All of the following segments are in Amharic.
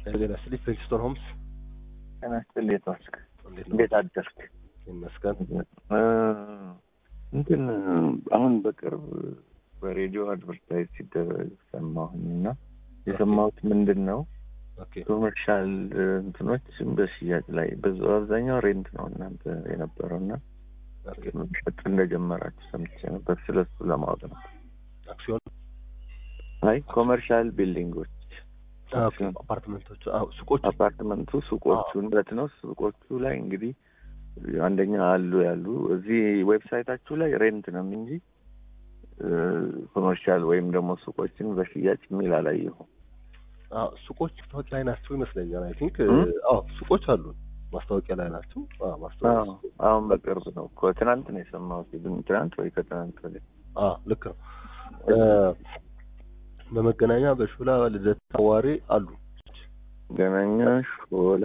ጤና ይስጥልኝ ፕሪንስቶን ሆምስ ጤና ይስጥልኝ የተዋስክ እንዴት ነው? እንዴት አደርክ? ይመስገን። እ እንትን አሁን በቅርብ በሬዲዮ አድቨርታይዝ ሲደረግ ሰማሁኝ እና የሰማሁት ምንድን ነው ኦኬ ኮመርሻል እንትኖች በሽያጭ ላይ ብዙ አብዛኛው ሬንት ነው እናንተ የነበረው እና ኦኬ መሸጥ እንደጀመራችሁ ሰምቼ ነበር። ስለሱ ለማወቅ ነው። አክሲዮን አይ ኮመርሻል ቢልዲንጎች ኦኬ አፓርትመንቶቹ አዎ ሱቆቹ አፓርትመንቱ ሱቆቹ ንብረት ነው። ሱቆቹ ላይ እንግዲህ አንደኛ አሉ ያሉ እዚህ ዌብሳይታችሁ ላይ ሬንት ነው እንጂ ኮመርሻል ወይም ደግሞ ሱቆችን በሽያጭ የሚል አላየሁም። አዎ ሱቆች ማስታወቂያ ላይ ናቸው ይመስለኛል። አይ ቲንክ እ? አዎ ሱቆች አሉ ማስታወቂያ ላይ ናቸው። አዎ ማስታወቂያ አዎ፣ አሁን በቅርብ ነው እኮ ትናንት ነው የሰማሁት። ግን ትናንት ወይ ከትናንት ወዲያ አዎ ልክ ነው። እ፣ በመገናኛ በሾላ ልደታ አዋሬ አሉ። ገናኛ ሾላ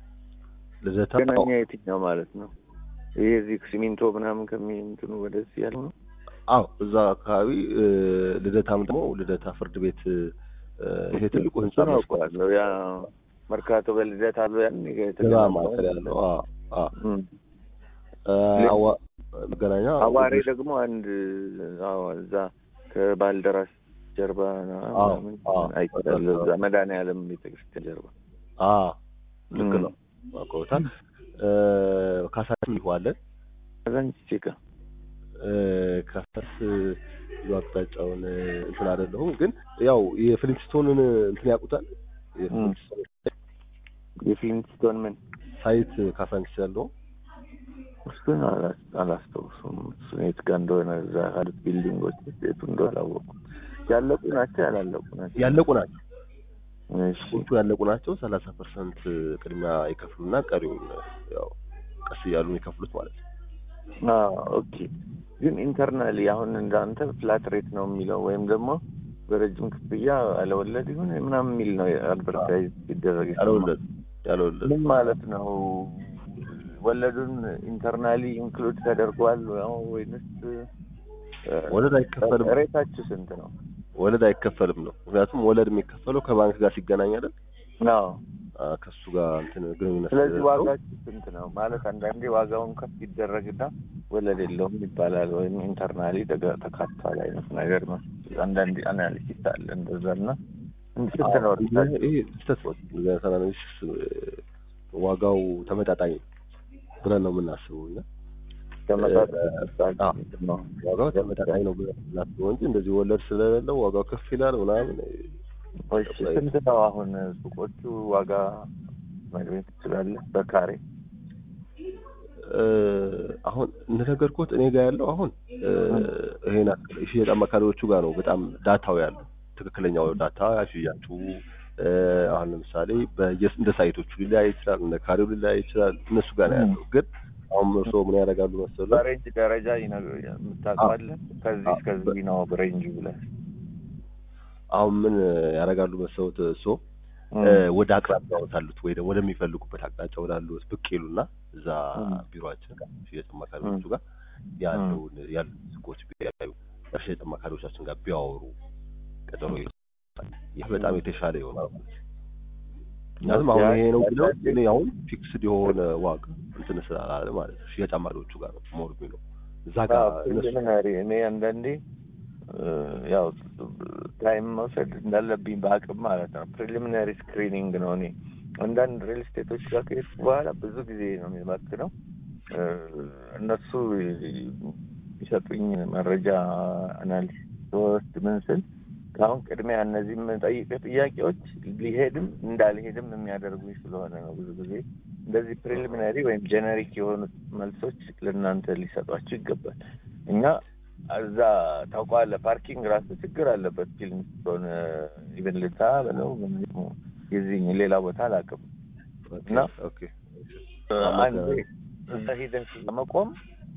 ልደታ ገናኛ የትኛው ማለት ነው? ይሄ እዚህ ሲሚንቶ ምናምን ከሚንትኑ ወደዚህ ያለው ነው። አዎ እዛ አካባቢ እ፣ ልደታም ደግሞ ልደታ ፍርድ ቤት እ፣ ይሄ ትልቁ ህንጻ እሱን መስኮት አውቀዋለሁ። ያ መርካቶ በልደት አለ ያን ገባ የተገነባው ማዕከል ያለው አዎ አዎ እም። እ፣ አዋ- መገናኛ አዋሬ ደግሞ አንድ አዎ እዛ ከባልደራስ ጀርባ ነው አዎ፣ ምናምን አዎ። አይቻለሁ። እዛ መድኃኒዓለም ቤተክርስቲያን ጀርባ አዎ ልክ እም። ነው አውቀውታል። እ፣ ካሳንቺስ ይዋለን ከዛን ቺካ እ፣ ካሳንቺስ ብዙ አቅጣጫውን እ፣ እንትን አይደለሁም ግን ያው የፍሊንትስቶንን እንትን ያውቁታል። የፍሊንትስቶን የፍሊንትስቶን ምን ሳይት ካሳንቺስ ያለው እሱን አላ- አላስታውሱም። እሱን የት ጋር እንደሆነ እዛ ያሉት ቢልዲንጎች የቱ እንደሆነ አላወቁም። ያለቁ ናቸው ያላለቁ ናቸው? ያለቁ ናቸው። እሺ ሱቆቹ ያለቁ ናቸው። ሰላሳ ፐርሰንት ቅድሚያ ይከፍሉና ቀሪውን ያው ቀስ እያሉ የሚከፍሉት ማለት ነው። አዎ ኦኬ። ግን ኢንተርናሊ አሁን እንዳንተ ፍላት ሬት ነው የሚለው ወይም ደግሞ በረጅም ክፍያ አለወለድ ይሁን ምናምን የሚል ነው አድቨርታይዝ ሲደረግ የሰማሁት። ያለወለድ ያለወለድ ምን ማለት ነው? ወለዱን ኢንተርናሊ ኢንክሉድ ተደርጓል ነው ወይንስ እ፣ ወለድ አይከፈልም። ሬታችሁ ስንት ነው? ወለድ አይከፈልም ነው። ምክንያቱም ወለድ የሚከፈለው ከባንክ ጋር ሲገናኝ አይደል? አዎ አ፣ ከሱ ጋር እንትን ግንኙነት ስለዚህ ተደርጎ ዋጋችሁ ስንት ነው ማለት አንዳንዴ ዋጋውን ከፍ ይደረግና ወለድ የለውም ይባላል፣ ወይም ኢንተርናሊ ተጋ- ተካቷል አይነት ነገር ነው። አንዳንድ አናሊሲስ አለ እንደዛ እና እንዲ ስንት ነው አዎ፣ እርሳችሁ? ይሄ ስህተት ነው። ለተናናሽ ዋጋው ተመጣጣኝ ብለን ነው የምናስበው እኛ ተመጣጣኝ አዎ። ነው። ዋጋው ተመጣጣኝ ነው ብለን የምናስበው እንጂ እንደዚህ ወለድ ስለሌለው ዋጋው ከፍ ይላል ምናምን እሺ ስንት ነው አሁን ሱቆቹ ዋጋ መግቤት ትችላለህ? በካሬ እ፣ አሁን እንደነገርኩት እኔ ጋር ያለው አሁን እ፣ ይሄን የሽያጭ አማካሪዎቹ ጋር ነው በጣም ዳታው ያለው ትክክለኛው ዳታ ሽያጩ እ፣ አሁን ለምሳሌ በየስ እንደ ሳይቶቹ ሊለያይ ይችላል፣ እንደ ካሬው ሊለያይ ይችላል። እነሱ ጋር ነው ያለው። ግን አሁን እርስዎ ምን ያደርጋሉ መሰለህ? በሬንጅ ደረጃ ይነግሩ- የምታውቀዋለህ? ከዚህ እስከዚህ ነው ሬንጁ ብለህ አሁን ምን ያደርጋሉ መሰሉት እርስዎ እ፣ ወደ አቅራቢያዎት አሉት ወይ ደግሞ ወደሚፈልጉበት አቅጣጫ ወዳሉት ብቅ ይሉና እዛ እም። ቢሮአችን ጋር ሽያጭ አማካሪዎቹ ጋር ያለውን ያሉ ሱቆች ቢያዩ ከሽያጭ አማካሪዎቻችን ጋር ቢያወሩ ቀጠሮ ይወስዳል። ይህ በጣም የተሻለ ይሆናል። ምክንያቱም አሁን ይሄ ነው ብለው እኔ አሁን ፊክስድ የሆነ ዋጋ እንትን ስላላለ ማለት ነው ሽያጭ አማካሪዎቹ ጋር ነው ሞር ነው እዛ ጋር እነሱ ፕሪሊሚናሪ እኔ አንዳንዴ እ፣ ያው ታይም መውሰድ እንዳለብኝ በአቅም ማለት ነው። ፕሪሊሚናሪ ስክሪኒንግ ነው። እኔ አንዳንድ ሪል ስቴቶች ጋር ከሄድኩ በኋላ ብዙ ጊዜ ነው የሚመክነው እ፣ እነሱ የሚሰጡኝ መረጃ አናሊሲስ ወስድ ምን ስል ከአሁን ቅድሚያ እነዚህ የምጠይቅህ ጥያቄዎች ሊሄድም እንዳልሄድም የሚያደርጉኝ ስለሆነ ነው። ብዙ ጊዜ እንደዚህ ፕሪሊሚናሪ ወይም ጀነሪክ የሆኑት መልሶች ለእናንተ ሊሰጧችሁ ይገባል። እኛ እዛ ታውቀዋለህ፣ ፓርኪንግ ራሱ ችግር አለበት። ፊልም ስትሆን ኢቨን ልታ በለው ምን የዚህ ሌላ ቦታ አላውቅም እና ኦኬ አንድ እዛ ሂደህ ለመቆም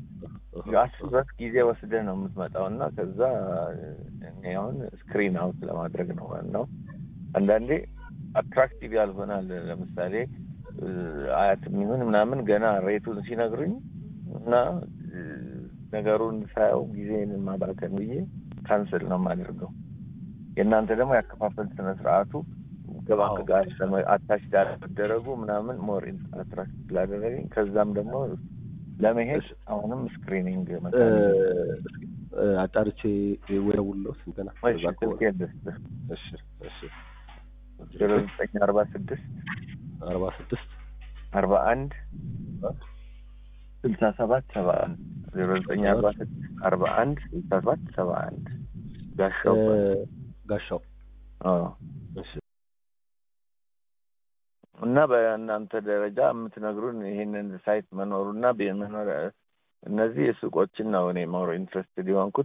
አስበት ጊዜ ወስደህ ነው የምትመጣው እና ከዛ እኔ አሁን ስክሪን አውት ለማድረግ ነው ዋናው። አንዳንዴ አትራክቲቭ ያልሆናል። ለምሳሌ እ፣ አያት የሚሆን ምናምን ገና ሬቱን ሲነግሩኝ እና እ፣ ነገሩን ሳየው ጊዜን ማባከን ብዬ ካንስል ነው የማደርገው። የእናንተ ደግሞ ያከፋፈል ስነ ስርዓቱ ከባንክ አዎ። ጋር አታች ጋር መደረጉ ምናምን ሞር አትራክት ስላደረገኝ ከዛም ደግሞ ለመሄድ እሺ። አሁንም ስክሪኒንግ እ፣ መታለ እስኪ፣ እ፣ አጣርቼ ወደውለው ስንትና እሺ እዛ ከሆነ ስልኬን ልስጥህ እሺ እሺ ዜሮ ዘጠኝ አርባ ስድስት አርባ ስድስት አርባ አንድ ስልሳ ሰባት ሰባ አንድ ዜሮ ዘጠኝ አርባ ስድስት አርባ አንድ ስልሳ ሰባት ሰባ አንድ ጋሻው ጋሻው አዎ እሺ እና በእናንተ ደረጃ የምትነግሩን ይህንን ሳይት መኖሩና መኖር እነዚህ ሱቆችን ነው እኔ ሞር ኢንትረስትድ የሆንኩት